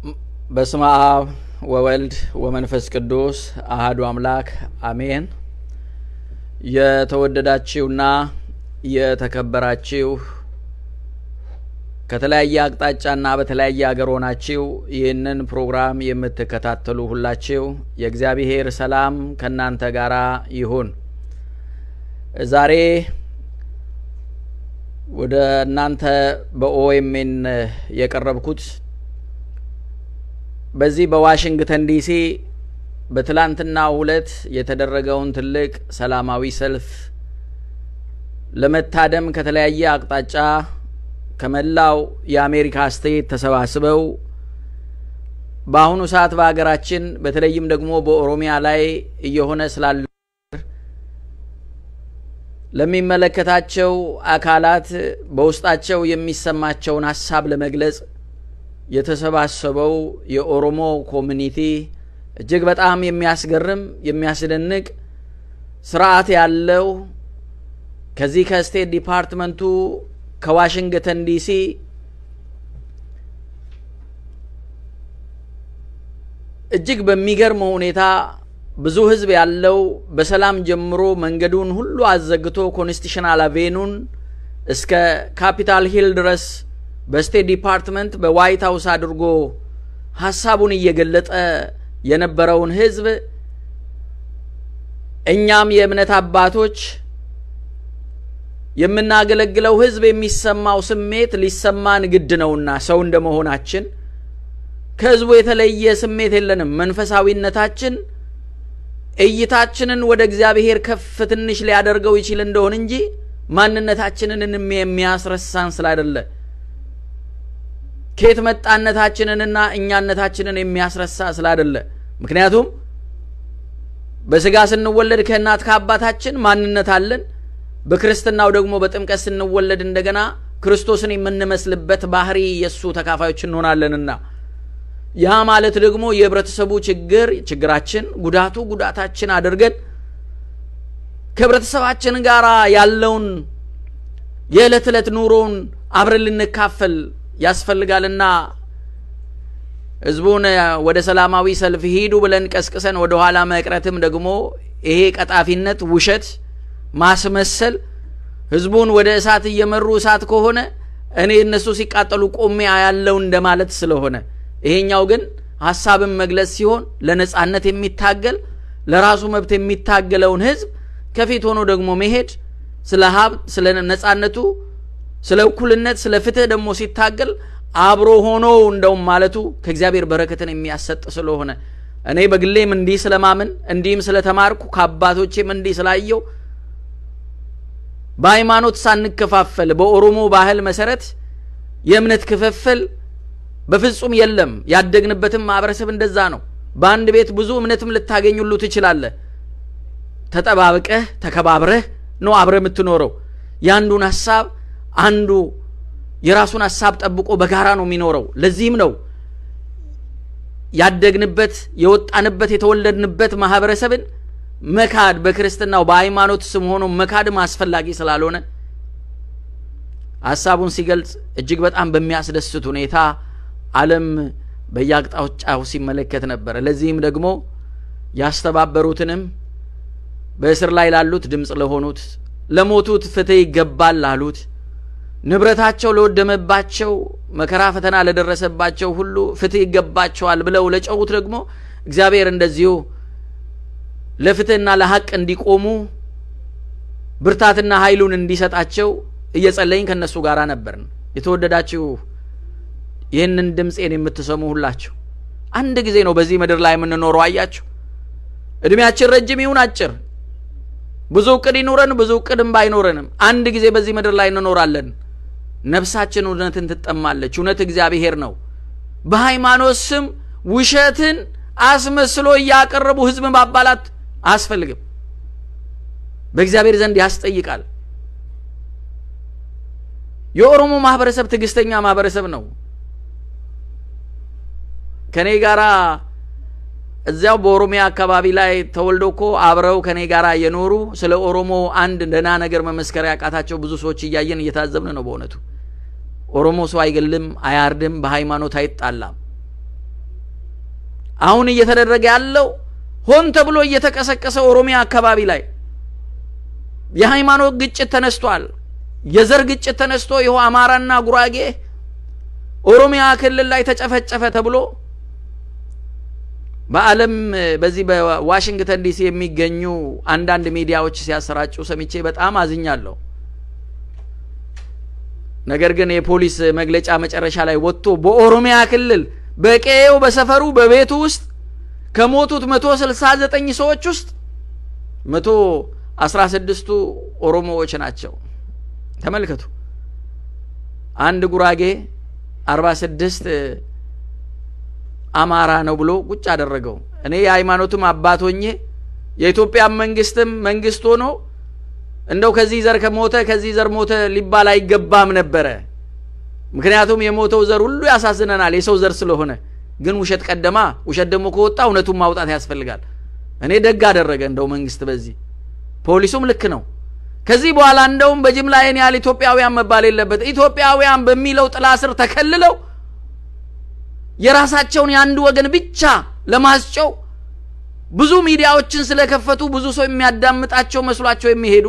በስመ አብ ወወልድ ወመንፈስ ቅዱስ አህዱ አምላክ አሜን። የተወደዳችሁና የተከበራችሁ ከተለያየ አቅጣጫና በተለያየ ሀገር ሆናችሁ ይህንን ፕሮግራም የምትከታተሉ ሁላችሁ የእግዚአብሔር ሰላም ከእናንተ ጋር ይሁን። ዛሬ ወደ እናንተ በኦኤምኤን የቀረብኩት በዚህ በዋሽንግተን ዲሲ በትላንትናው ዕለት የተደረገውን ትልቅ ሰላማዊ ሰልፍ ለመታደም ከተለያየ አቅጣጫ ከመላው የአሜሪካ ስቴት ተሰባስበው በአሁኑ ሰዓት በሀገራችን በተለይም ደግሞ በኦሮሚያ ላይ እየሆነ ስላለ ለሚመለከታቸው አካላት በውስጣቸው የሚሰማቸውን ሀሳብ ለመግለጽ የተሰባሰበው የኦሮሞ ኮሚኒቲ እጅግ በጣም የሚያስገርም የሚያስደንቅ ስርዓት ያለው ከዚህ ከስቴት ዲፓርትመንቱ ከዋሽንግተን ዲሲ እጅግ በሚገርም ሁኔታ ብዙ ህዝብ ያለው በሰላም ጀምሮ መንገዱን ሁሉ አዘግቶ ኮንስቲሽናል አቬኑን እስከ ካፒታል ሂል ድረስ በስቴት ዲፓርትመንት በዋይት ሀውስ አድርጎ ሀሳቡን እየገለጠ የነበረውን ህዝብ እኛም የእምነት አባቶች የምናገለግለው ህዝብ የሚሰማው ስሜት ሊሰማን ግድ ነውና ሰው እንደመሆናችን ከህዝቡ የተለየ ስሜት የለንም። መንፈሳዊነታችን እይታችንን ወደ እግዚአብሔር ከፍ ትንሽ ሊያደርገው ይችል እንደሆን እንጂ ማንነታችንን የሚያስረሳን ስላይደለ ከየት መጣነታችንንና እኛነታችንን የሚያስረሳ ስላይደለ ምክንያቱም በስጋ ስንወለድ ከእናት ከአባታችን ማንነት አለን። በክርስትናው ደግሞ በጥምቀት ስንወለድ እንደገና ክርስቶስን የምንመስልበት ባህሪ የእሱ ተካፋዮች እንሆናለንና ያ ማለት ደግሞ የህብረተሰቡ ችግር ችግራችን፣ ጉዳቱ ጉዳታችን አድርገን ከህብረተሰባችን ጋር ያለውን የዕለት ዕለት ኑሮውን አብረን ልንካፈል ያስፈልጋልና ህዝቡን ወደ ሰላማዊ ሰልፍ ሂዱ ብለን ቀስቅሰን ወደ ኋላ መቅረትም ደግሞ ይሄ ቀጣፊነት፣ ውሸት፣ ማስመሰል ህዝቡን ወደ እሳት እየመሩ እሳት ከሆነ እኔ እነሱ ሲቃጠሉ ቆሜ ያለው እንደማለት ስለሆነ ይሄኛው ግን ሀሳብን መግለጽ ሲሆን ለነጻነት የሚታገል ለራሱ መብት የሚታገለውን ህዝብ ከፊት ሆኖ ደግሞ መሄድ ስለ ሀብት፣ ስለ ነጻነቱ፣ ስለ እኩልነት፣ ስለ ፍትህ ደግሞ ሲታገል አብሮ ሆኖ እንደውም ማለቱ ከእግዚአብሔር በረከትን የሚያሰጥ ስለሆነ እኔ በግሌም እንዲህ ስለማምን እንዲህም ስለተማርኩ ከአባቶቼም እንዲህ ስላየው በሃይማኖት ሳንከፋፈል በኦሮሞ ባህል መሰረት የእምነት ክፍፍል በፍጹም የለም። ያደግንበትም ማህበረሰብ እንደዛ ነው። በአንድ ቤት ብዙ እምነትም ልታገኙሉ ትችላለህ። ተጠባብቀህ ተከባብረህ ነው አብረ የምትኖረው። የአንዱን ሀሳብ አንዱ የራሱን ሀሳብ ጠብቆ በጋራ ነው የሚኖረው። ለዚህም ነው ያደግንበት የወጣንበት የተወለድንበት ማህበረሰብን መካድ በክርስትናው በሃይማኖት ስም ሆኖ መካድም አስፈላጊ ስላልሆነ ሀሳቡን ሲገልጽ እጅግ በጣም በሚያስደስት ሁኔታ ዓለም በየአቅጣጫው ሲመለከት ነበረ። ለዚህም ደግሞ ያስተባበሩትንም በእስር ላይ ላሉት ድምፅ ለሆኑት፣ ለሞቱት ፍትህ ይገባል ላሉት፣ ንብረታቸው ለወደመባቸው፣ መከራ ፈተና ለደረሰባቸው ሁሉ ፍትህ ይገባቸዋል ብለው ለጨውት ደግሞ እግዚአብሔር እንደዚሁ ለፍትህና ለሐቅ እንዲቆሙ ብርታትና ኃይሉን እንዲሰጣቸው እየጸለይን ከእነሱ ጋር ነበርን። የተወደዳችሁ ይህንን ድምፄን የምትሰሙ ሁላችሁ አንድ ጊዜ ነው በዚህ ምድር ላይ የምንኖረው። አያችሁ፣ እድሜያችን ረጅም ይሁን አጭር፣ ብዙ እቅድ ይኑረን ብዙ እቅድም ባይኖረንም አንድ ጊዜ በዚህ ምድር ላይ እንኖራለን። ነፍሳችን እውነትን ትጠማለች። እውነት እግዚአብሔር ነው። በሃይማኖት ስም ውሸትን አስመስሎ እያቀረቡ ህዝብን ማባላት አያስፈልግም። በእግዚአብሔር ዘንድ ያስጠይቃል። የኦሮሞ ማህበረሰብ ትዕግስተኛ ማህበረሰብ ነው። ከኔ ጋራ እዚያው በኦሮሚያ አካባቢ ላይ ተወልዶ እኮ አብረው ከኔ ጋር የኖሩ ስለ ኦሮሞ አንድ ደህና ነገር መመስከር ያቃታቸው ብዙ ሰዎች እያየን እየታዘብን ነው። በእውነቱ ኦሮሞ ሰው አይገልም፣ አያርድም፣ በሃይማኖት አይጣላም። አሁን እየተደረገ ያለው ሆን ተብሎ እየተቀሰቀሰ ኦሮሚያ አካባቢ ላይ የሃይማኖት ግጭት ተነስቷል። የዘር ግጭት ተነስቶ ይኸው አማራና ጉራጌ ኦሮሚያ ክልል ላይ ተጨፈጨፈ ተብሎ በዓለም በዚህ በዋሽንግተን ዲሲ የሚገኙ አንዳንድ ሚዲያዎች ሲያሰራጩ ሰምቼ በጣም አዝኛለሁ። ነገር ግን የፖሊስ መግለጫ መጨረሻ ላይ ወጥቶ በኦሮሚያ ክልል በቀዬው በሰፈሩ በቤቱ ውስጥ ከሞቱት መቶ ስልሳ ዘጠኝ ሰዎች ውስጥ መቶ አስራ ስድስቱ ኦሮሞዎች ናቸው። ተመልከቱ። አንድ ጉራጌ አርባ ስድስት አማራ ነው ብሎ ቁጭ አደረገው። እኔ የሃይማኖትም አባት ሆኜ የኢትዮጵያ መንግስትም መንግስት ሆኖ እንደው ከዚህ ዘር ከሞተ ከዚህ ዘር ሞተ ሊባል አይገባም ነበረ። ምክንያቱም የሞተው ዘር ሁሉ ያሳዝነናል የሰው ዘር ስለሆነ። ግን ውሸት ቀደማ። ውሸት ደግሞ ከወጣ እውነቱን ማውጣት ያስፈልጋል። እኔ ደግ አደረገ እንደው መንግስት በዚህ ፖሊሱም ልክ ነው። ከዚህ በኋላ እንደውም በጅምላ ይህን ያህል ኢትዮጵያውያን መባል የለበት። ኢትዮጵያውያን በሚለው ጥላ ስር ተከልለው የራሳቸውን የአንድ ወገን ብቻ ለማስጨው ብዙ ሚዲያዎችን ስለከፈቱ ብዙ ሰው የሚያዳምጣቸው መስሏቸው የሚሄዱ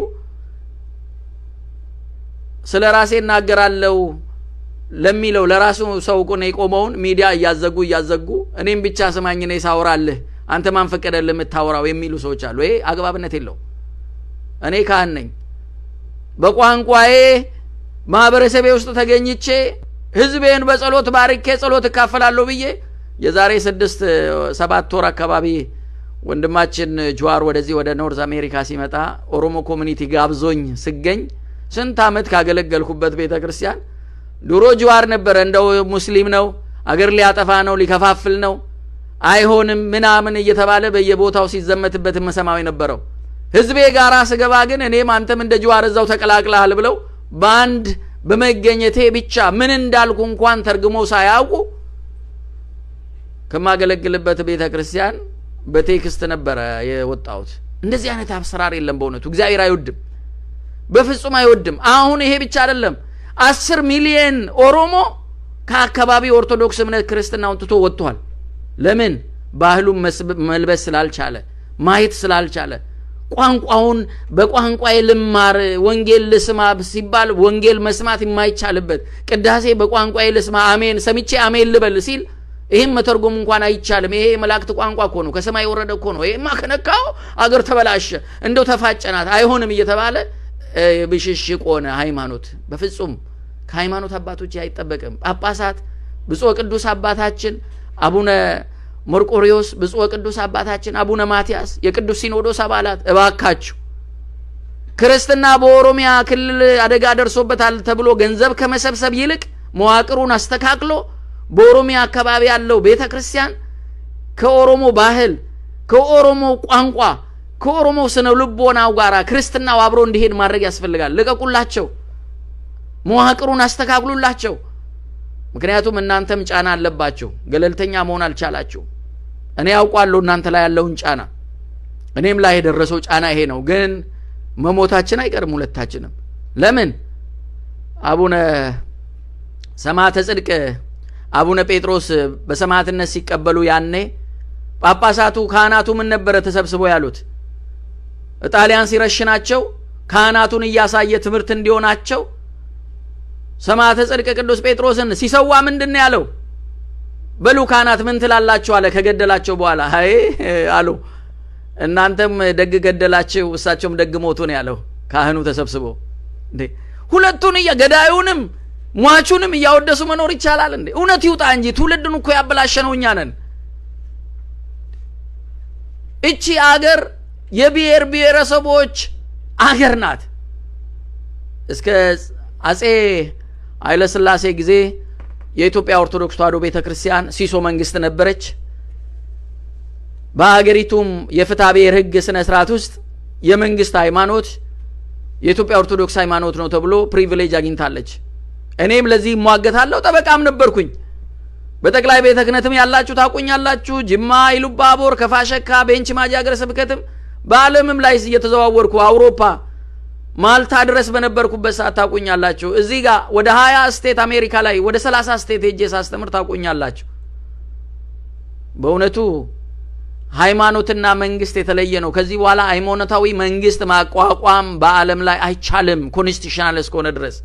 ስለ ራሴ እናገራለሁ ለሚለው ለራሱ ሰው ቁን የቆመውን ሚዲያ እያዘጉ እያዘጉ እኔም ብቻ ስማኝ እኔ ሳወራልህ አንተ ማን ፈቀደልህ የምታወራው የሚሉ ሰዎች አሉ። ይሄ አግባብነት የለው። እኔ ካህን ነኝ። በቋንቋዬ ማህበረሰቤ ውስጥ ተገኝቼ ህዝቤን በጸሎት ባርኬ ጸሎት እካፈላለሁ ብዬ የዛሬ ስድስት ሰባት ወር አካባቢ ወንድማችን ጅዋር ወደዚህ ወደ ኖርዝ አሜሪካ ሲመጣ ኦሮሞ ኮሚኒቲ ጋብዞኝ ስገኝ ስንት ዓመት ካገለገልኩበት ቤተ ክርስቲያን ድሮ ጅዋር ነበረ እንደው ሙስሊም ነው አገር ሊያጠፋ ነው ሊከፋፍል ነው አይሆንም ምናምን እየተባለ በየቦታው ሲዘመትበት መሰማው የነበረው ህዝቤ ጋራ ስገባ ግን እኔም አንተም እንደ ጅዋር እዛው ተቀላቅለሃል ብለው በአንድ በመገኘቴ ብቻ ምን እንዳልኩ እንኳን ተርግመው ሳያውቁ ከማገለግልበት ቤተ ክርስቲያን በቴክስት ነበረ የወጣሁት። እንደዚህ አይነት አሰራር የለም። በእውነቱ እግዚአብሔር አይወድም፣ በፍጹም አይወድም። አሁን ይሄ ብቻ አይደለም። አስር ሚሊየን ኦሮሞ ከአካባቢ ኦርቶዶክስ እምነት ክርስትናውን ትቶ ወጥቷል። ለምን? ባህሉን መልበስ ስላልቻለ፣ ማየት ስላልቻለ ቋንቋውን በቋንቋዬ ልማር ወንጌል ልስማ ሲባል ወንጌል መስማት የማይቻልበት ቅዳሴ በቋንቋዬ ልስማ አሜን ሰምቼ አሜን ልበል ሲል ይህም መተርጎም እንኳን አይቻልም። ይሄ የመላእክት ቋንቋ እኮ ነው፣ ከሰማይ የወረደ እኮ ነው። ይሄማ ከነካው አገር ተበላሸ፣ እንደው ተፋጨናት፣ አይሆንም እየተባለ ብሽሽቅ ሆነ ሃይማኖት። በፍጹም ከሃይማኖት አባቶች አይጠበቅም። ጳጳሳት ብፁዕ ቅዱስ አባታችን አቡነ መርቆሪዎስ ብፁዕ ቅዱስ አባታችን አቡነ ማትያስ የቅዱስ ሲኖዶስ አባላት እባካችሁ ክርስትና በኦሮሚያ ክልል አደጋ ደርሶበታል ተብሎ ገንዘብ ከመሰብሰብ ይልቅ መዋቅሩን አስተካክሎ በኦሮሚያ አካባቢ ያለው ቤተ ክርስቲያን ከኦሮሞ ባህል፣ ከኦሮሞ ቋንቋ፣ ከኦሮሞ ስነ ልቦናው ጋር ክርስትናው አብሮ እንዲሄድ ማድረግ ያስፈልጋል። ልቀቁላቸው፣ መዋቅሩን አስተካክሉላቸው። ምክንያቱም እናንተም ጫና አለባቸው። ገለልተኛ መሆን አልቻላችሁ። እኔ ያውቋለሁ እናንተ ላይ ያለውን ጫና፣ እኔም ላይ የደረሰው ጫና ይሄ ነው። ግን መሞታችን አይቀርም ሁለታችንም። ለምን አቡነ ሰማዕተ ጽድቅ አቡነ ጴጥሮስ በሰማዕትነት ሲቀበሉ ያኔ ጳጳሳቱ ካህናቱ ምን ነበረ ተሰብስበው ያሉት? ጣሊያን ሲረሽናቸው ካህናቱን እያሳየ ትምህርት እንዲሆናቸው ሰማዕተ ጽድቅ ቅዱስ ጴጥሮስን ሲሰዋ ምንድን ነው ያለው? በሉ ካህናት ምን ትላላችሁ አለ። ከገደላቸው በኋላ አይ አሉ እናንተም ደግ ገደላችሁ፣ እሳቸውም ደግ ሞቱ ነው ያለው። ካህኑ ተሰብስቦ እንዴ ሁለቱን እያ ገዳዩንም ሟቹንም እያወደሱ መኖር ይቻላል እንዴ? እውነት ይውጣ እንጂ ትውልድን እኮ ያበላሸነው እኛ ነን። እቺ አገር የብሔር ብሔረሰቦች አገር ናት። እስከ አጼ ኃይለሥላሴ ጊዜ የኢትዮጵያ ኦርቶዶክስ ተዋሕዶ ቤተ ክርስቲያን ሲሶ መንግስት ነበረች። በሀገሪቱም የፍትሐ ብሔር ሕግ ስነ ስርዓት ውስጥ የመንግስት ሃይማኖት የኢትዮጵያ ኦርቶዶክስ ሃይማኖት ነው ተብሎ ፕሪቪሌጅ አግኝታለች። እኔም ለዚህ እሟገታለሁ። ጠበቃም ነበርኩኝ። በጠቅላይ ቤተ ክህነትም ያላችሁ ታቁኛላችሁ። ጅማ፣ ኢሉባቦር፣ ከፋሸካ፣ ቤንች ማጂ ሀገረ ስብከትም በዓለምም ላይ እየተዘዋወርኩ አውሮፓ ማልታ ድረስ በነበርኩበት ሰዓት ታቁኛላችሁ። እዚህ ጋር ወደ ሀያ ስቴት አሜሪካ ላይ ወደ ሰላሳ ስቴት ሄጄ ሳስተምር ታቁኛላችሁ። በእውነቱ ሃይማኖትና መንግስት የተለየ ነው። ከዚህ በኋላ ሃይማኖታዊ መንግስት ማቋቋም በዓለም ላይ አይቻልም፣ ኮንስቲቱሽናል እስከሆነ ድረስ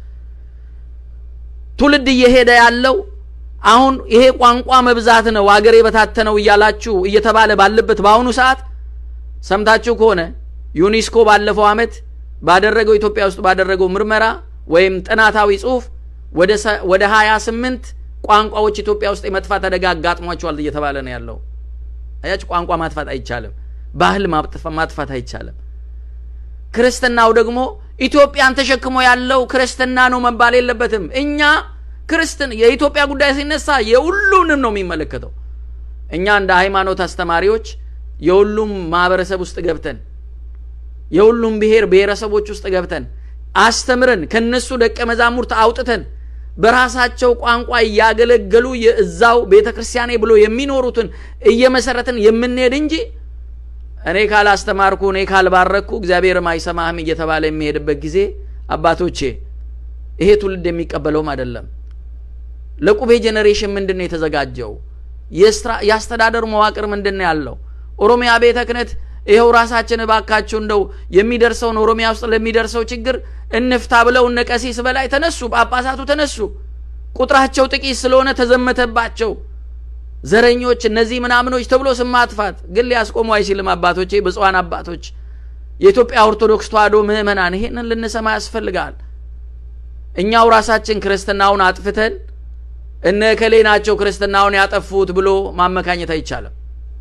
ትውልድ እየሄደ ያለው አሁን ይሄ ቋንቋ መብዛት ነው አገር የበታተነው እያላችሁ እየተባለ ባለበት በአሁኑ ሰዓት ሰምታችሁ ከሆነ ዩኒስኮ ባለፈው ዓመት ባደረገው ኢትዮጵያ ውስጥ ባደረገው ምርመራ ወይም ጥናታዊ ጽሁፍ ወደ ሀያ ስምንት ቋንቋዎች ኢትዮጵያ ውስጥ የመጥፋት አደጋ አጋጥሟቸዋል እየተባለ ነው ያለው። አያችሁ፣ ቋንቋ ማጥፋት አይቻልም። ባህል ማጥፋት አይቻልም። ክርስትናው ደግሞ ኢትዮጵያን ተሸክሞ ያለው ክርስትና ነው መባል የለበትም። እኛ ክርስትን የኢትዮጵያ ጉዳይ ሲነሳ የሁሉንም ነው የሚመለከተው። እኛ እንደ ሃይማኖት አስተማሪዎች የሁሉም ማህበረሰብ ውስጥ ገብተን የሁሉም ብሔር ብሔረሰቦች ውስጥ ገብተን አስተምረን ከነሱ ደቀ መዛሙርት አውጥተን በራሳቸው ቋንቋ እያገለገሉ የእዛው ቤተ ክርስቲያኔ ብሎ የሚኖሩትን እየመሰረትን የምንሄድ እንጂ እኔ ካላስተማርኩ እኔ ካልባረኩ እግዚአብሔርም አይሰማህም እየተባለ የሚሄድበት ጊዜ አባቶቼ ይሄ ትውልድ የሚቀበለውም አይደለም። ለቁቤ ጄኔሬሽን ምንድን ነው የተዘጋጀው? የአስተዳደር መዋቅር ምንድን ነው ያለው? ኦሮሚያ ቤተ ክህነት ይኸው ራሳችን እባካችሁ እንደው የሚደርሰውን ኦሮሚያ ውስጥ ለሚደርሰው ችግር እንፍታ ብለው እነ ቀሲስ በላይ ተነሱ፣ ጳጳሳቱ ተነሱ። ቁጥራቸው ጥቂት ስለሆነ ተዘመተባቸው። ዘረኞች፣ እነዚህ ምናምኖች ተብሎ ስም ማጥፋት ግን ሊያስቆሙ አይችልም። አባቶቼ፣ ብፁዓን አባቶች፣ የኢትዮጵያ ኦርቶዶክስ ተዋሕዶ ምዕመናን ይሄንን ልንሰማ ያስፈልጋል። እኛው ራሳችን ክርስትናውን አጥፍተን እነ እከሌ ናቸው ክርስትናውን ያጠፉት ብሎ ማመካኘት አይቻልም።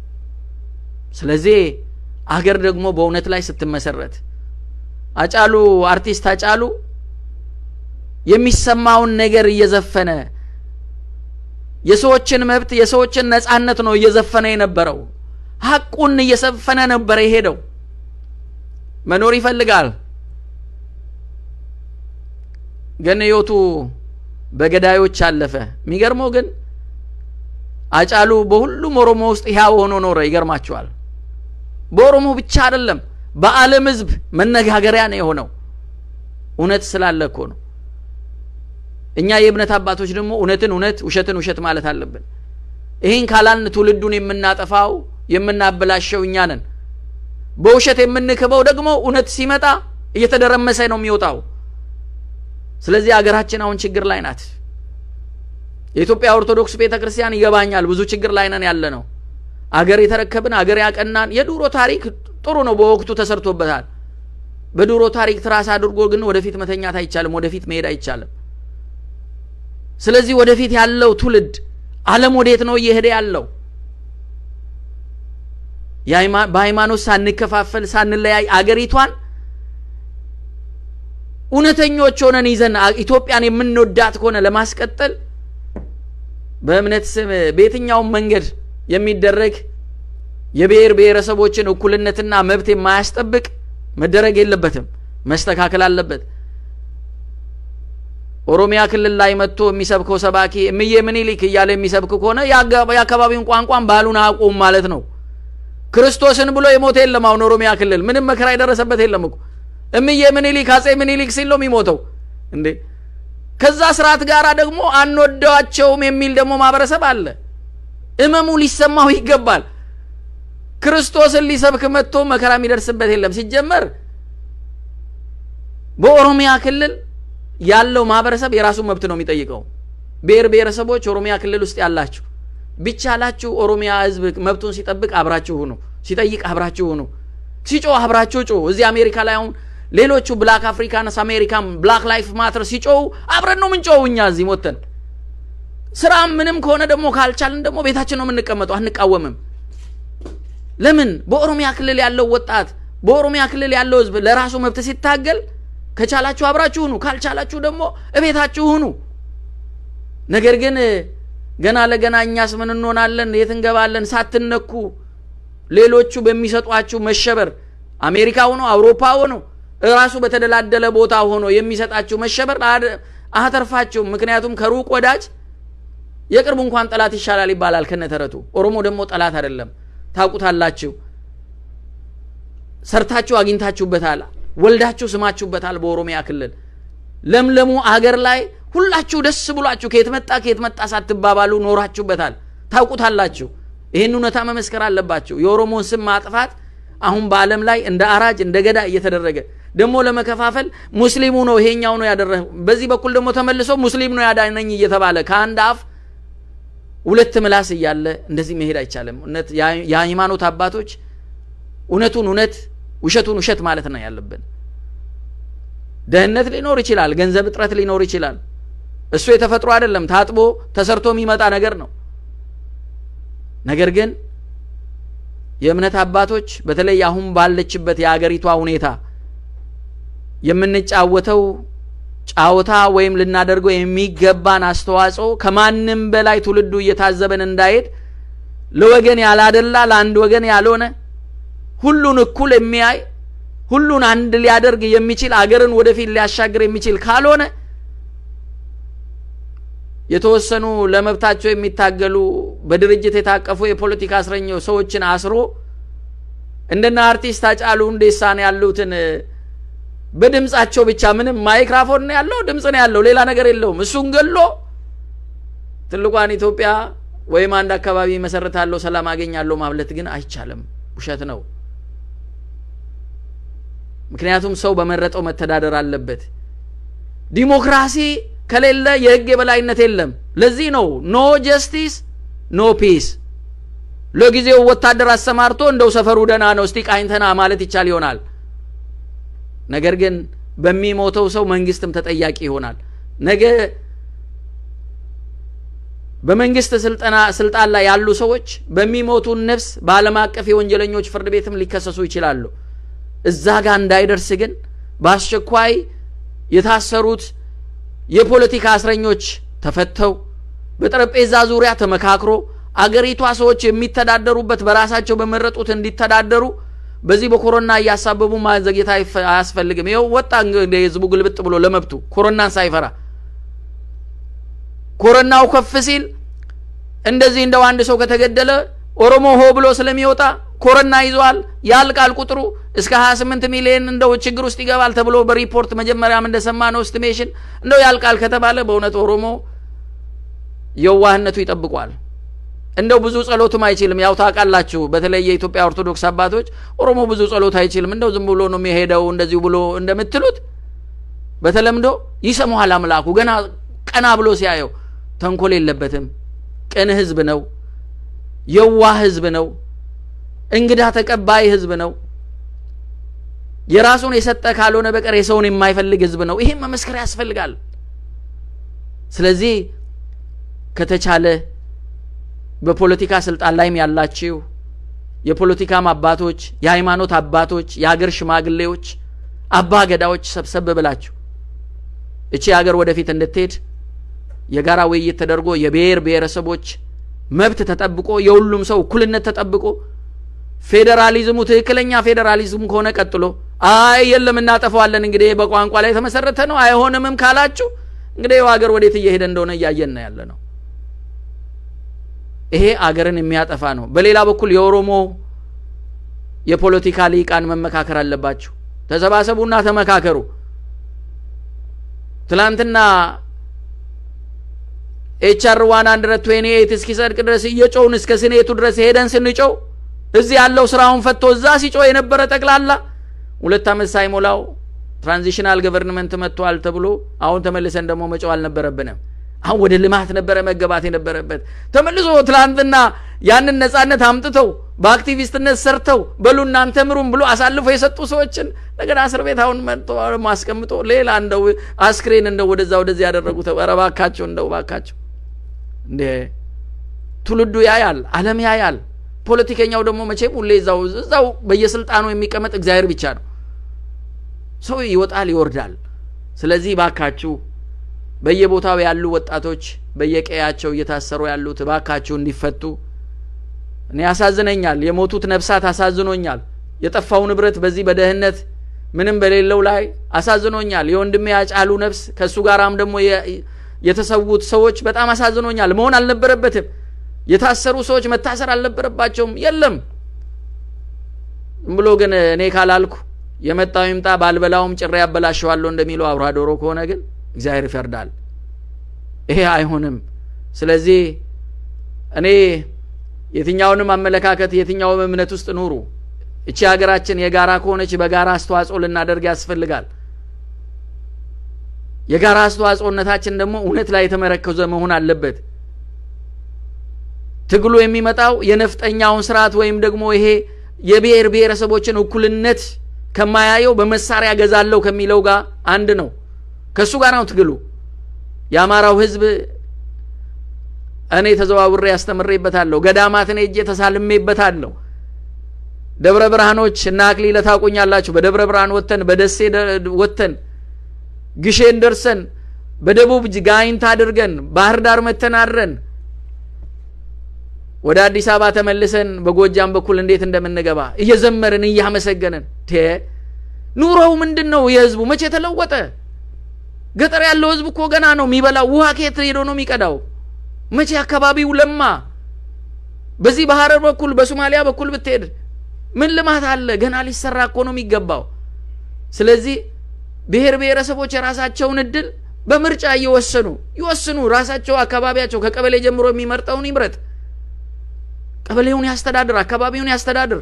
ስለዚህ አገር ደግሞ በእውነት ላይ ስትመሰረት አጫሉ አርቲስት አጫሉ የሚሰማውን ነገር እየዘፈነ የሰዎችን መብት የሰዎችን ነጻነት ነው እየዘፈነ የነበረው። ሀቁን እየዘፈነ ነበረ የሄደው። መኖር ይፈልጋል፣ ግን ህይወቱ በገዳዮች አለፈ። የሚገርመው ግን አጫሉ በሁሉም ኦሮሞ ውስጥ ሕያው ሆኖ ኖረ። ይገርማቸዋል። በኦሮሞ ብቻ አይደለም፣ በዓለም ህዝብ መነጋገሪያ ነው የሆነው። እውነት ስላለ እኮ ነው። እኛ የእምነት አባቶች ደግሞ እውነትን እውነት ውሸትን ውሸት ማለት አለብን። ይህን ካላልን ትውልዱን የምናጠፋው የምናበላሸው እኛ ነን። በውሸት የምንክበው ደግሞ እውነት ሲመጣ እየተደረመሰ ነው የሚወጣው። ስለዚህ አገራችን አሁን ችግር ላይ ናት። የኢትዮጵያ ኦርቶዶክስ ቤተ ክርስቲያን ይገባኛል፣ ብዙ ችግር ላይ ነን ያለ ነው። አገር የተረከብን አገር ያቀናን የድሮ ታሪክ ጥሩ ነው፣ በወቅቱ ተሰርቶበታል። በድሮ ታሪክ ትራስ አድርጎ ግን ወደፊት መተኛት አይቻልም፣ ወደፊት መሄድ አይቻልም። ስለዚህ ወደፊት ያለው ትውልድ ዓለም ወዴት ነው እየሄደ ያለው? በሃይማኖት ሳንከፋፈል ሳንለያይ አገሪቷን እውነተኞች ሆነን ይዘን ኢትዮጵያን የምንወዳት ከሆነ ለማስቀጠል በእምነት ስም በየትኛውም መንገድ የሚደረግ የብሔር ብሔረሰቦችን እኩልነትና መብት የማያስጠብቅ መደረግ የለበትም፣ መስተካከል አለበት። ኦሮሚያ ክልል ላይ መጥቶ የሚሰብከው ሰባኪ እምዬ ምኒልክ እያለ የሚሰብክ ከሆነ የአካባቢውን ቋንቋን ባህሉን አያውቁም ማለት ነው። ክርስቶስን ብሎ የሞተ የለም። አሁን ኦሮሚያ ክልል ምንም መከራ የደረሰበት የለም እኮ እምዬ ምኒልክ አጼ ምኒልክ ሲል ነው የሚሞተው እንዴ። ከዛ ስርዓት ጋር ደግሞ አንወደዋቸውም የሚል ደግሞ ማህበረሰብ አለ። እመሙ ሊሰማው ይገባል። ክርስቶስን ሊሰብክ መጥቶ መከራ የሚደርስበት የለም። ሲጀመር በኦሮሚያ ክልል ያለው ማህበረሰብ የራሱ መብት ነው የሚጠይቀው። ብሔር ብሔረሰቦች ኦሮሚያ ክልል ውስጥ ያላችሁ ቢቻላችሁ ኦሮሚያ ህዝብ መብቱን ሲጠብቅ አብራችሁ ሁኑ፣ ሲጠይቅ አብራችሁ ሁኑ፣ ሲጮህ አብራችሁ ጮሁ። እዚህ አሜሪካ ላይ አሁን ሌሎቹ ብላክ አፍሪካንስ አሜሪካን ብላክ ላይፍ ማተር ሲጮሁ አብረን ነው ምንጮው እኛ እዚህ ሞተን ስራ ምንም ከሆነ ደግሞ ካልቻልን ደግሞ ቤታችን ነው የምንቀመጠው፣ አንቃወምም። ለምን በኦሮሚያ ክልል ያለው ወጣት በኦሮሚያ ክልል ያለው ህዝብ ለራሱ መብት ሲታገል ከቻላችሁ አብራችሁ ሁኑ፣ ካልቻላችሁ ደግሞ እቤታችሁ ሁኑ። ነገር ግን ገና ለገና እኛስ ምን እንሆናለን፣ የት እንገባለን ሳትነኩ ሌሎቹ በሚሰጧችሁ መሸበር አሜሪካ ሆኖ አውሮፓ ሆኖ እራሱ በተደላደለ ቦታ ሆኖ የሚሰጣችሁ መሸበር አተርፋችሁም። ምክንያቱም ከሩቅ ወዳጅ የቅርቡ እንኳን ጠላት ይሻላል ይባላል ከነተረቱ። ኦሮሞ ደግሞ ጠላት አይደለም፣ ታውቁታላችሁ። ሰርታችሁ አግኝታችሁበታል፣ ወልዳችሁ ስማችሁበታል። በኦሮሚያ ክልል ለምለሙ አገር ላይ ሁላችሁ ደስ ብሏችሁ ከየት መጣ ከየት መጣ ሳትባባሉ ኖራችሁበታል፣ ታውቁታላችሁ። ይህን እውነታ መመስከር አለባቸው። የኦሮሞን ስም ማጥፋት አሁን በዓለም ላይ እንደ አራጅ እንደ ገዳ እየተደረገ ደግሞ ለመከፋፈል ሙስሊሙ ነው ይሄኛው ነው ያደረ በዚህ በኩል ደግሞ ተመልሶ ሙስሊም ነው ያዳነኝ እየተባለ ከአንድ አፍ ሁለት ምላስ እያለ እንደዚህ መሄድ አይቻልም። እውነት የሃይማኖት አባቶች እውነቱን እውነት ውሸቱን ውሸት ማለት ነው ያለብን። ደህንነት ሊኖር ይችላል፣ ገንዘብ እጥረት ሊኖር ይችላል። እሱ የተፈጥሮ አይደለም፣ ታጥቦ ተሰርቶ የሚመጣ ነገር ነው። ነገር ግን የእምነት አባቶች በተለይ አሁን ባለችበት የአገሪቷ ሁኔታ የምንጫወተው ጫወታ ወይም ልናደርገው የሚገባን አስተዋጽኦ ከማንም በላይ ትውልዱ እየታዘበን እንዳይሄድ ለወገን ያላደላ ለአንድ ወገን ያልሆነ ሁሉን እኩል የሚያይ ሁሉን አንድ ሊያደርግ የሚችል አገርን ወደፊት ሊያሻግር የሚችል ካልሆነ የተወሰኑ ለመብታቸው የሚታገሉ በድርጅት የታቀፉ የፖለቲካ እስረኞች ሰዎችን አስሮ እንደነ አርቲስት ሃጫሉ ሁንዴሳን ያሉትን በድምጻቸው ብቻ ምንም ማይክራፎን ነው ያለው፣ ድምፅ ነው ያለው፣ ሌላ ነገር የለውም። እሱን ገሎ ትልቋን ኢትዮጵያ ወይም አንድ አካባቢ መሰረታለሁ፣ ሰላም አገኛለሁ ማብለት ግን አይቻልም፣ ውሸት ነው። ምክንያቱም ሰው በመረጠው መተዳደር አለበት። ዲሞክራሲ ከሌለ የህግ የበላይነት የለም። ለዚህ ነው ኖ ጀስቲስ ኖ ፒስ። ለጊዜው ወታደር አሰማርቶ እንደው ሰፈሩ ደህና ነው እስቲ ቃኝተና ማለት ይቻል ይሆናል። ነገር ግን በሚሞተው ሰው መንግስትም ተጠያቂ ይሆናል። ነገ በመንግስት ስልጠና ስልጣን ላይ ያሉ ሰዎች በሚሞቱ ነፍስ በዓለም አቀፍ የወንጀለኞች ፍርድ ቤትም ሊከሰሱ ይችላሉ። እዛ ጋር እንዳይደርስ ግን በአስቸኳይ የታሰሩት የፖለቲካ እስረኞች ተፈተው በጠረጴዛ ዙሪያ ተመካክሮ አገሪቷ ሰዎች የሚተዳደሩበት በራሳቸው በመረጡት እንዲተዳደሩ በዚህ በኮሮና እያሳበቡ ማዘግየት አያስፈልግም። ይኸው ወጣ እንግዲህ ህዝቡ ግልብጥ ብሎ ለመብቱ ኮሮናን ሳይፈራ ኮሮናው ከፍ ሲል እንደዚህ እንደው አንድ ሰው ከተገደለ ኦሮሞ ሆ ብሎ ስለሚወጣ ኮሮና ይዘዋል ያልቃል ቁጥሩ እስከ 28 ሚሊዮን እንደው ችግር ውስጥ ይገባል ተብሎ በሪፖርት መጀመሪያም እንደሰማ ነው ስቲሜሽን እንደው ያልቃል ከተባለ በእውነት ኦሮሞ የዋህነቱ ይጠብቋል። እንደው ብዙ ጸሎትም አይችልም። ያው ታውቃላችሁ፣ በተለይ የኢትዮጵያ ኦርቶዶክስ አባቶች ኦሮሞ ብዙ ጸሎት አይችልም፣ እንደው ዝም ብሎ ነው የሚሄደው እንደዚሁ ብሎ እንደምትሉት በተለምዶ ይሰማዋል አምላኩ ገና ቀና ብሎ ሲያየው። ተንኮል የለበትም። ቅን ህዝብ ነው። የዋህ ህዝብ ነው። እንግዳ ተቀባይ ህዝብ ነው። የራሱን የሰጠ ካልሆነ በቀር የሰውን የማይፈልግ ህዝብ ነው። ይሄም መመስከር ያስፈልጋል። ስለዚህ ከተቻለ በፖለቲካ ስልጣን ላይም ያላችሁ የፖለቲካም አባቶች፣ የሃይማኖት አባቶች፣ የሀገር ሽማግሌዎች፣ አባ ገዳዎች ሰብሰብ ብላችሁ እቺ ሀገር ወደፊት እንድትሄድ የጋራ ውይይት ተደርጎ የብሔር ብሔረሰቦች መብት ተጠብቆ የሁሉም ሰው እኩልነት ተጠብቆ ፌዴራሊዝሙ ትክክለኛ ፌዴራሊዝም ከሆነ ቀጥሎ አይ የለም እናጠፋዋለን እንግዲህ በቋንቋ ላይ የተመሰረተ ነው አይሆንምም ካላችሁ እንግዲህ ሀገር ወዴት እየሄደ እንደሆነ እያየን ነው ያለ ነው። ይሄ አገርን የሚያጠፋ ነው። በሌላ በኩል የኦሮሞ የፖለቲካ ሊቃን መመካከር አለባችሁ። ተሰባሰቡና ተመካከሩ። ትላንትና ኤችአር ዋን ሀንድረድ ትዌንቲ ኤይት እስኪጸድቅ ድረስ እየጮውን እስከ ስኔቱ ድረስ ሄደን ስንጮው እዚህ ያለው ስራውን ፈቶ እዛ ሲጮህ የነበረ ጠቅላላ ሁለት ዓመት ሳይሞላው ትራንዚሽናል ገቨርንመንት መጥቷል ተብሎ አሁን ተመልሰን ደግሞ መጮህ አልነበረብንም። አሁን ወደ ልማት ነበረ መገባት የነበረበት። ተመልሶ ትላንትና ያንን ነጻነት አምጥተው በአክቲቪስትነት ሰርተው በሉ እናንተ ምሩም ብሎ አሳልፎ የሰጡ ሰዎችን እንደገና እስር ቤት አሁን መጥቶ አስቀምጦ ሌላ እንደው አስክሬን እንደው ወደዛ ወደዚህ ያደረጉት ኧረ እባካቸው እንደው እባካቸው እንዴ ትውልዱ ያያል፣ ዓለም ያያል። ፖለቲከኛው ደግሞ መቼም ሁሌ እዛው እዛው በየስልጣኑ የሚቀመጥ እግዚአብሔር ብቻ ነው። ሰው ይወጣል ይወርዳል። ስለዚህ ባካችሁ በየቦታው ያሉ ወጣቶች በየቀያቸው እየታሰሩ ያሉት ባካችሁ እንዲፈቱ። እኔ ያሳዝነኛል። የሞቱት ነፍሳት አሳዝኖኛል። የጠፋው ንብረት በዚህ በደህንነት ምንም በሌለው ላይ አሳዝኖኛል። የወንድሜ ያጫሉ ነፍስ ከእሱ ጋራም ደግሞ የተሰዉት ሰዎች በጣም አሳዝኖኛል። መሆን አልነበረበትም። የታሰሩ ሰዎች መታሰር አልነበረባቸውም። የለም ዝም ብሎ ግን እኔ ካላልኩ የመጣው ይምጣ ባልበላውም ጭሬ ያበላሸዋለሁ እንደሚለው አውራ ዶሮ ከሆነ ግን እግዚአብሔር ይፈርዳል። ይሄ አይሆንም። ስለዚህ እኔ የትኛውንም አመለካከት የትኛውም እምነት ውስጥ ኑሩ። እቺ ሀገራችን የጋራ ከሆነች በጋራ አስተዋጽኦ ልናደርግ ያስፈልጋል። የጋራ አስተዋጽኦነታችን ደግሞ እውነት ላይ የተመረከዘ መሆን አለበት። ትግሉ የሚመጣው የነፍጠኛውን ስርዓት ወይም ደግሞ ይሄ የብሔር ብሔረሰቦችን እኩልነት ከማያየው በመሳሪያ ገዛለሁ ከሚለው ጋር አንድ ነው። ከእሱ ጋር ነው ትግሉ። የአማራው ህዝብ እኔ ተዘዋውሬ ያስተምሬበታለሁ። ገዳማትን ሄጄ ተሳልሜበታለሁ። ደብረ ብርሃኖች እና አክሊለ ታውቁኛላችሁ። በደብረ ብርሃን ወተን በደሴ ወተን ግሼን ደርሰን በደቡብ ጋይንት አድርገን ባህር ዳር መተን አድረን ወደ አዲስ አበባ ተመልሰን በጎጃም በኩል እንዴት እንደምንገባ እየዘመርን እያመሰገንን ኑሮው ምንድን ነው? የህዝቡ መቼ ተለወጠ? ገጠር ያለው ህዝብ እኮ ገና ነው የሚበላው። ውሃ ከየት ሄዶ ነው የሚቀዳው? መቼ አካባቢው ለማ? በዚህ በሀረር በኩል በሶማሊያ በኩል ብትሄድ ምን ልማት አለ? ገና ሊሰራ እኮ ነው የሚገባው። ስለዚህ ብሔር ብሔረሰቦች የራሳቸውን እድል በምርጫ እየወሰኑ ይወስኑ። ራሳቸው አካባቢያቸው ከቀበሌ ጀምሮ የሚመርጠውን ይምረጥ። ቀበሌውን ያስተዳድር፣ አካባቢውን ያስተዳድር።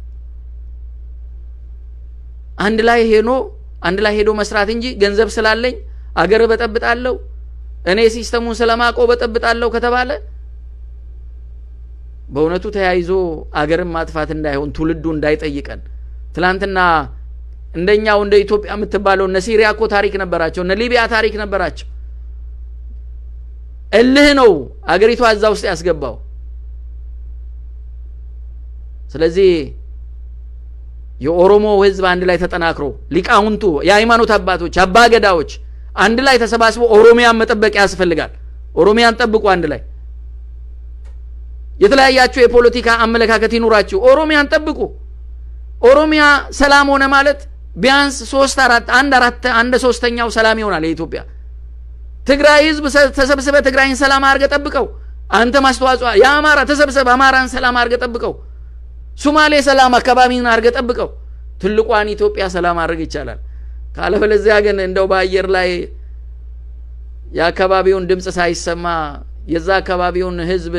አንድ ላይ ሄኖ አንድ ላይ ሄዶ መስራት እንጂ ገንዘብ ስላለኝ አገር በጠብጣለሁ እኔ ሲስተሙን ስለማውቀው በጠብጣለሁ ከተባለ በእውነቱ ተያይዞ አገርን ማጥፋት እንዳይሆን ትውልዱ እንዳይጠይቀን ትላንትና እንደኛው እንደ ኢትዮጵያ የምትባለው እነ ሲሪያ እኮ ታሪክ ነበራቸው። እነ ሊቢያ ታሪክ ነበራቸው። እልህ ነው አገሪቷ እዛ ውስጥ ያስገባው። ስለዚህ የኦሮሞ ህዝብ አንድ ላይ ተጠናክሮ ሊቃውንቱ፣ የሃይማኖት አባቶች፣ አባገዳዎች አንድ ላይ ተሰባስበው ኦሮሚያን መጠበቅ ያስፈልጋል። ኦሮሚያን ጠብቁ አንድ ላይ የተለያያችሁ የፖለቲካ አመለካከት ይኑራችሁ፣ ኦሮሚያን ጠብቁ። ኦሮሚያ ሰላም ሆነ ማለት ቢያንስ ሶስት አራት አንድ አራት አንድ ሶስተኛው ሰላም ይሆናል የኢትዮጵያ። ትግራይ ህዝብ ተሰብስበ ትግራይን ሰላም አድርገ ጠብቀው። አንተ ማስተዋጽኦ የአማራ ተሰብሰብ አማራን ሰላም አድርገ ጠብቀው። ሱማሌ ሰላም አካባቢን አድርገ ጠብቀው። ትልቋን ኢትዮጵያ ሰላም ማድረግ ይቻላል። ካለበለዚያ ግን እንደው በአየር ላይ የአካባቢውን ድምፅ ሳይሰማ የዛ አካባቢውን ህዝብ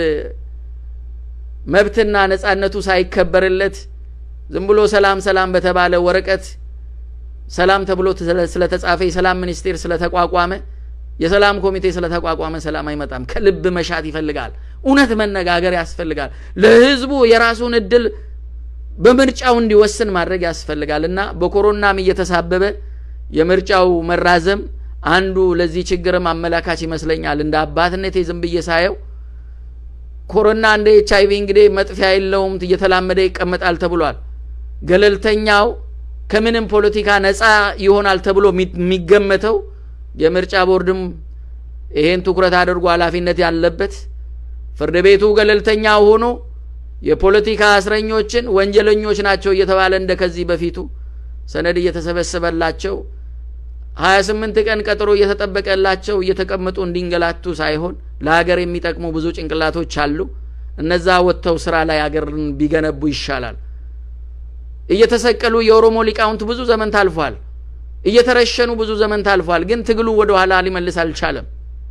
መብትና ነጻነቱ ሳይከበርለት ዝም ብሎ ሰላም ሰላም በተባለ ወረቀት ሰላም ተብሎ ስለተጻፈ የሰላም ሚኒስቴር ስለተቋቋመ የሰላም ኮሚቴ ስለተቋቋመ ሰላም አይመጣም። ከልብ መሻት ይፈልጋል። እውነት መነጋገር ያስፈልጋል። ለህዝቡ የራሱን እድል በምርጫው እንዲወስን ማድረግ ያስፈልጋል እና በኮሮናም እየተሳበበ የምርጫው መራዘም አንዱ ለዚህ ችግርም አመላካች ይመስለኛል። እንደ አባትነቴ ዝም ብዬ ሳየው ኮሮና እንደ ኤች አይቪ እንግዲህ መጥፊያ የለውም እየተላመደ ይቀመጣል ተብሏል። ገለልተኛው ከምንም ፖለቲካ ነፃ ይሆናል ተብሎ የሚገመተው የምርጫ ቦርድም ይሄን ትኩረት አድርጎ ኃላፊነት ያለበት ፍርድ ቤቱ ገለልተኛ ሆኖ የፖለቲካ እስረኞችን ወንጀለኞች ናቸው እየተባለ እንደ ከዚህ በፊቱ ሰነድ እየተሰበሰበላቸው ሀያ ስምንት ቀን ቀጠሮ እየተጠበቀላቸው እየተቀመጡ እንዲንገላቱ ሳይሆን ለሀገር የሚጠቅሙ ብዙ ጭንቅላቶች አሉ። እነዛ ወጥተው ስራ ላይ ሀገርን ቢገነቡ ይሻላል። እየተሰቀሉ የኦሮሞ ሊቃውንት ብዙ ዘመን ታልፏል። እየተረሸኑ ብዙ ዘመን ታልፏል። ግን ትግሉ ወደ ኋላ ሊመልስ አልቻለም።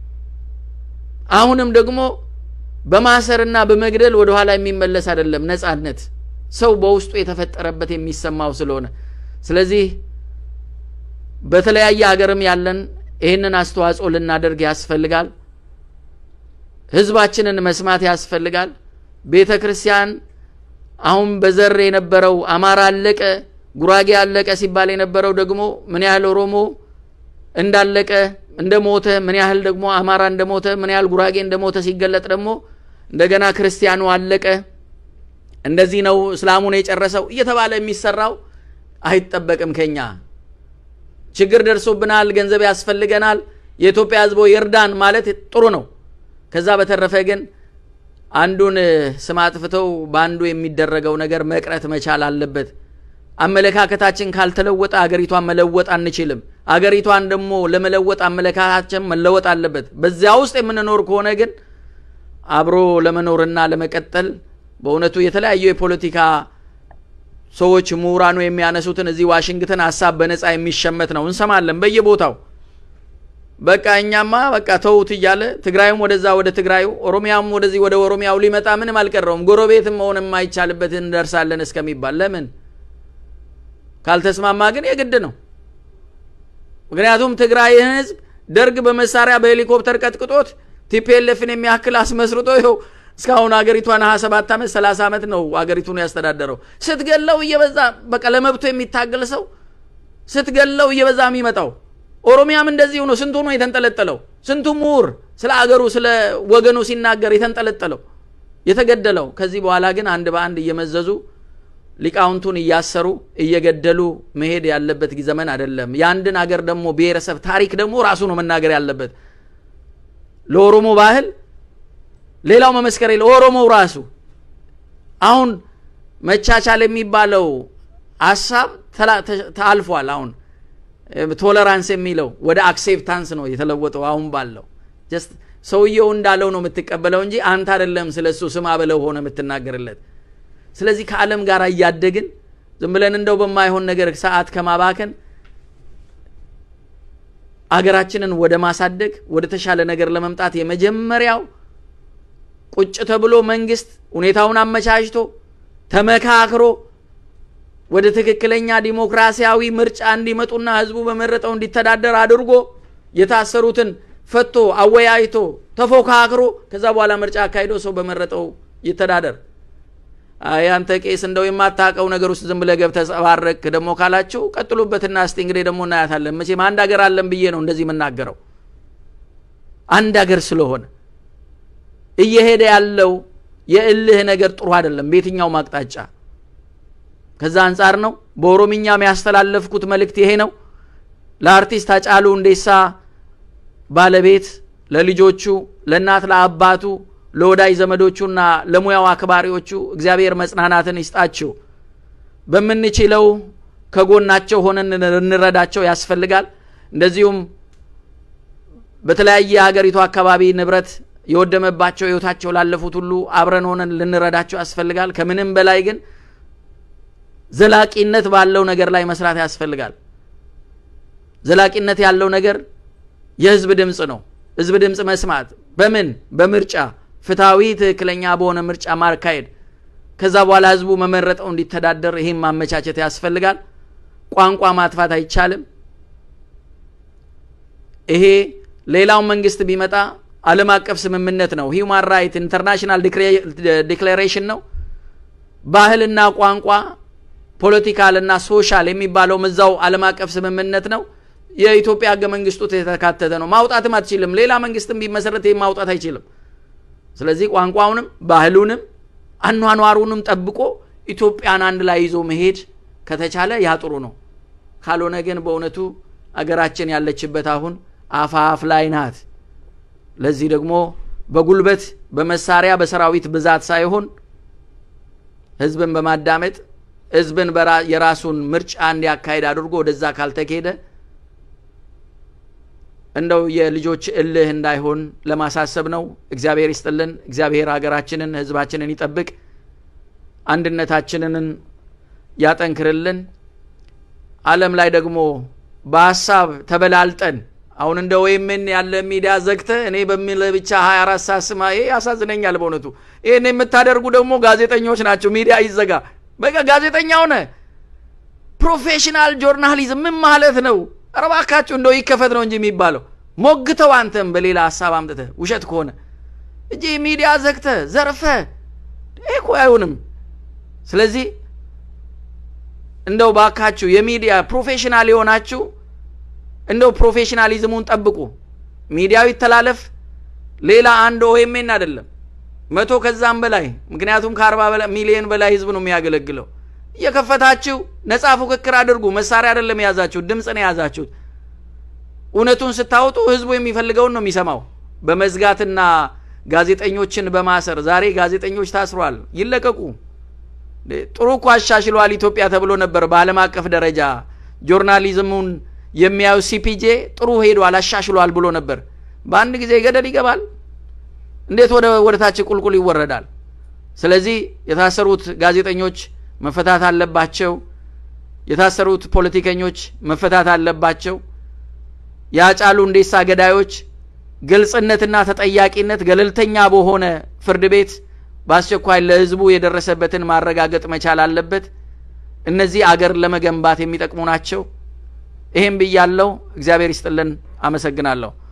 አሁንም ደግሞ በማሰርና በመግደል ወደ ኋላ የሚመለስ አይደለም ነጻነት ሰው በውስጡ የተፈጠረበት የሚሰማው ስለሆነ ስለዚህ በተለያየ ሀገርም ያለን ይህንን አስተዋጽኦ ልናደርግ ያስፈልጋል። ህዝባችንን መስማት ያስፈልጋል። ቤተ ክርስቲያን አሁን በዘር የነበረው አማራ አለቀ፣ ጉራጌ አለቀ ሲባል የነበረው ደግሞ ምን ያህል ኦሮሞ እንዳለቀ እንደሞተ፣ ምን ያህል ደግሞ አማራ እንደሞተ፣ ምን ያህል ጉራጌ እንደሞተ ሲገለጥ ደግሞ እንደገና ክርስቲያኑ አለቀ፣ እንደዚህ ነው እስላሙን የጨረሰው እየተባለ የሚሰራው አይጠበቅም ከኛ ችግር ደርሶብናል፣ ገንዘብ ያስፈልገናል፣ የኢትዮጵያ ህዝቦ ይርዳን ማለት ጥሩ ነው። ከዛ በተረፈ ግን አንዱን ስም አጥፍተው በአንዱ የሚደረገው ነገር መቅረት መቻል አለበት። አመለካከታችን ካልተለወጠ አገሪቷን መለወጥ አንችልም። አገሪቷን ደግሞ ለመለወጥ አመለካከታችን መለወጥ አለበት። በዚያ ውስጥ የምንኖር ከሆነ ግን አብሮ ለመኖርና ለመቀጠል በእውነቱ የተለያዩ የፖለቲካ ሰዎች ምሁራኑ የሚያነሱትን እዚህ ዋሽንግተን ሀሳብ በነፃ የሚሸመት ነው እንሰማለን በየቦታው። በቃ እኛማ በቃ ተውት እያለ ትግራዩም ወደዛ ወደ ትግራዩ ኦሮሚያም ወደዚህ ወደ ኦሮሚያው ሊመጣ ምንም አልቀረውም። ጎረቤትም መሆን የማይቻልበት እንደርሳለን እስከሚባል ለምን ካልተስማማ ግን የግድ ነው። ምክንያቱም ትግራይን ህዝብ ደርግ በመሳሪያ በሄሊኮፕተር ቀጥቅጦት ቲፒኤልኤፍን የሚያክል አስመስርቶ ይኸው እስካሁን አገሪቷን ሀያ ሰባት ዓመት ሰላሳ ዓመት ነው አገሪቱን ያስተዳደረው። ስትገለው እየበዛ በቃ ለመብቶ የሚታገል ሰው ስትገለው እየበዛ የሚመጣው ኦሮሚያም እንደዚሁ ነው። ስንቱ ነው የተንጠለጠለው? ስንቱ ምሁር ስለ አገሩ ስለ ወገኑ ሲናገር የተንጠለጠለው የተገደለው። ከዚህ በኋላ ግን አንድ በአንድ እየመዘዙ ሊቃውንቱን እያሰሩ እየገደሉ መሄድ ያለበት ዘመን አይደለም። የአንድን አገር ደግሞ ብሔረሰብ ታሪክ ደግሞ ራሱ ነው መናገር ያለበት። ለኦሮሞ ባህል ሌላው መመስከር የለ ኦሮሞው ራሱ አሁን መቻቻል የሚባለው ሀሳብ ተላልፏል። አሁን ቶለራንስ የሚለው ወደ አክሴፕታንስ ነው የተለወጠው። አሁን ባለው ጀስት ሰውየው እንዳለው ነው የምትቀበለው እንጂ አንተ አይደለም ስለ እሱ ስማ በለው ሆነ የምትናገርለት። ስለዚህ ከዓለም ጋር እያደግን ዝም ብለን እንደው በማይሆን ነገር ሰዓት ከማባከን አገራችንን ወደ ማሳደግ ወደ ተሻለ ነገር ለመምጣት የመጀመሪያው ቁጭ ተብሎ መንግስት ሁኔታውን አመቻችቶ ተመካክሮ ወደ ትክክለኛ ዲሞክራሲያዊ ምርጫ እንዲመጡና ህዝቡ በመረጠው እንዲተዳደር አድርጎ የታሰሩትን ፈቶ አወያይቶ ተፎካክሮ ከዛ በኋላ ምርጫ አካሂዶ ሰው በመረጠው ይተዳደር። ያንተ ቄስ እንደው የማታውቀው ነገር ውስጥ ዝም ብለህ ገብተህ ጸባረቅ ደግሞ ካላችሁ ቀጥሉበትና እስቲ እንግዲህ ደግሞ እናያታለን። መቼም አንድ ሀገር አለን ብዬ ነው እንደዚህ የምናገረው። አንድ ሀገር ስለሆነ እየሄደ ያለው የእልህ ነገር ጥሩ አይደለም በየትኛውም አቅጣጫ። ከዛ አንጻር ነው በኦሮምኛም ያስተላለፍኩት መልእክት ይሄ ነው። ለአርቲስት ሃጫሉ ሁንዴሳ ባለቤት፣ ለልጆቹ፣ ለእናት ለአባቱ፣ ለወዳጅ ዘመዶቹና ለሙያው አክባሪዎቹ እግዚአብሔር መጽናናትን ይስጣቸው። በምንችለው ከጎናቸው ሆነን እንረዳቸው ያስፈልጋል። እንደዚሁም በተለያየ የሀገሪቱ አካባቢ ንብረት የወደመባቸው ህይወታቸው ላለፉት ሁሉ አብረን ሆነን ልንረዳቸው ያስፈልጋል። ከምንም በላይ ግን ዘላቂነት ባለው ነገር ላይ መስራት ያስፈልጋል። ዘላቂነት ያለው ነገር የህዝብ ድምፅ ነው። ህዝብ ድምፅ መስማት በምን በምርጫ ፍትሐዊ፣ ትክክለኛ በሆነ ምርጫ ማካሄድ፣ ከዛ በኋላ ህዝቡ መመረጠው እንዲተዳደር ይህም ማመቻቸት ያስፈልጋል። ቋንቋ ማጥፋት አይቻልም። ይሄ ሌላው መንግስት ቢመጣ ዓለም አቀፍ ስምምነት ነው። ሂውማን ራይት ኢንተርናሽናል ዲክሌሬሽን ነው። ባህልና ቋንቋ ፖለቲካልና ሶሻል የሚባለው እዛው ዓለም አቀፍ ስምምነት ነው። የኢትዮጵያ ህገ መንግስቱ የተካተተ ነው። ማውጣትም አትችልም። ሌላ መንግስትም ቢመሰረት ይህም ማውጣት አይችልም። ስለዚህ ቋንቋውንም ባህሉንም አኗኗሩንም ጠብቆ ኢትዮጵያን አንድ ላይ ይዞ መሄድ ከተቻለ ያጥሩ ነው። ካልሆነ ግን በእውነቱ አገራችን ያለችበት አሁን አፋፍ ላይ ናት። ለዚህ ደግሞ በጉልበት በመሳሪያ በሰራዊት ብዛት ሳይሆን ህዝብን በማዳመጥ ህዝብን የራሱን ምርጫ እንዲያካሄድ አድርጎ ወደዛ ካልተካሄደ እንደው የልጆች እልህ እንዳይሆን ለማሳሰብ ነው። እግዚአብሔር ይስጥልን። እግዚአብሔር ሀገራችንን ህዝባችንን ይጠብቅ፣ አንድነታችንን ያጠንክርልን። ዓለም ላይ ደግሞ በሀሳብ ተበላልጠን አሁን እንደ ወይምን ያለ ሚዲያ ዘግተ እኔ በሚል ብቻ 24 ሰዓት ስማ፣ ይሄ ያሳዝነኛል በእውነቱ። ይህን የምታደርጉ ደግሞ ጋዜጠኞች ናቸው። ሚዲያ ይዘጋ፣ በቃ ጋዜጠኛ ሆነ። ፕሮፌሽናል ጆርናሊዝም ምን ማለት ነው? ኧረ እባካችሁ እንደው ይከፈት ነው እንጂ የሚባለው ሞግተው፣ አንተም በሌላ ሀሳብ አምጥተህ ውሸት ከሆነ እንጂ ሚዲያ ዘግተ ዘርፈ ይህ እኮ አይሆንም። ስለዚህ እንደው ባካችሁ የሚዲያ ፕሮፌሽናል የሆናችሁ እንደው ፕሮፌሽናሊዝሙን ጠብቁ። ሚዲያው ይተላለፍ። ሌላ አንድ ኦኤምኤን አይደለም መቶ ከዛም በላይ ምክንያቱም ከአርባ ሚሊዮን በላይ ህዝብ ነው የሚያገለግለው። እየከፈታችሁ ነፃ ፉክክር አድርጉ። መሳሪያ አይደለም የያዛችሁት፣ ድምፅ ነው የያዛችሁት። እውነቱን ስታወጡ ህዝቡ የሚፈልገውን ነው የሚሰማው። በመዝጋትና ጋዜጠኞችን በማሰር ዛሬ ጋዜጠኞች ታስሯል፣ ይለቀቁ። ጥሩ እኮ አሻሽሏል ኢትዮጵያ ተብሎ ነበር በዓለም አቀፍ ደረጃ ጆርናሊዝሙን የሚያዩ ሲፒጄ ጥሩ ሄዷል አሻሽሏል ብሎ ነበር። በአንድ ጊዜ ገደል ይገባል። እንዴት ወደ ወደ ታች ቁልቁል ይወረዳል? ስለዚህ የታሰሩት ጋዜጠኞች መፈታት አለባቸው። የታሰሩት ፖለቲከኞች መፈታት አለባቸው። የአጫሉ ሁንዴሳ ገዳዮች ግልጽነትና ተጠያቂነት ገለልተኛ በሆነ ፍርድ ቤት በአስቸኳይ ለህዝቡ የደረሰበትን ማረጋገጥ መቻል አለበት። እነዚህ አገር ለመገንባት የሚጠቅሙ ናቸው። ይሄም ብያለው። እግዚአብሔር ይስጥልን። አመሰግናለሁ።